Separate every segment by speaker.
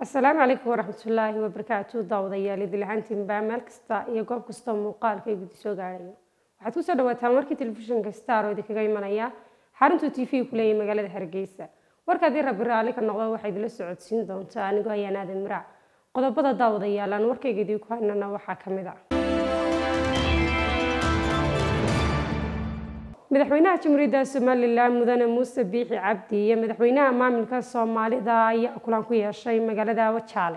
Speaker 1: asalaamu calaykum waraxmatullaahi wabarakaatu daawadayaal idil ahaantiinba meel kasta iyo goob kastoo muuqaalka ay gudi soo gaadhayo waxaad kusoo dhawaataan warkii telefishinka star oo idinkaga imanaya xaruntuu t v ku leeyahay magaalada hargeysa warka haddii rabbi raalli ka noqdo waxaa idila socodsiin doontaa anigoo ayaan aadan miraac qodobada daawadayaal aan warkayga idinku haynana waxaa ka mid a madaxweynaha jamhuuriyadda somalilan mudane muuse biixi cabdi iyo madaxweynaha maamulka soomaalida ayaa kulan ku yeeshay magaalada wajaale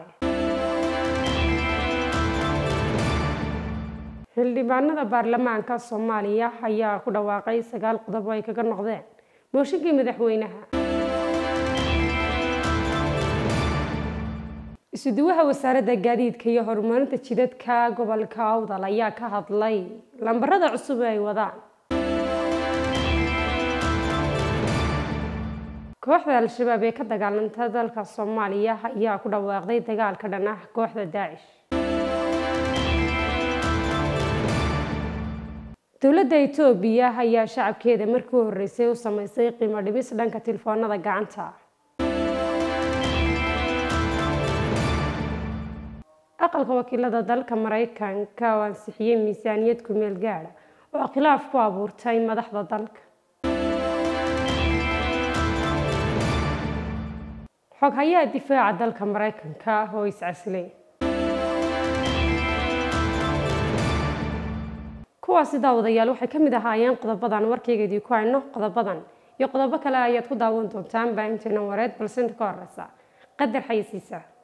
Speaker 1: xildhibaanada baarlamaanka soomaaliya ayaa ku dhawaaqay sagaal qodob oo ay kaga noqdeen mooshinkii madaxweynaha isuduwaha wasaaradda gaadiidka iyo horumarinta jidadka gobolka awdal ayaa ka hadlay lambarada cusub ee ay wadaan kooxda al-shabaab ee ka dagaalanta dalka soomaaliya ayaa ku dhawaaqday dagaalka dhan ah kooxda daacish dowladda etoobiya ayaa shacabkeeda markii u horreysay u sameysay qiimo dhimis dhanka telefoonada gacanta aqalka wakiilada dalka maraykanka oo ansixiyey miisaaniyad ku-meel gaadha oo khilaaf ku abuurtay madaxda dalka xoghayaha difaaca dalka maraykanka oo iscasilay kuwaasi daawadayaal waxay ka mid ahaayeen qodobadan warkayga idinku hayno qodobadan iyo qodobo kale ayaad ku daawan doontaan baahinteena wareed balse inta ka horeysa qadar xayisiisa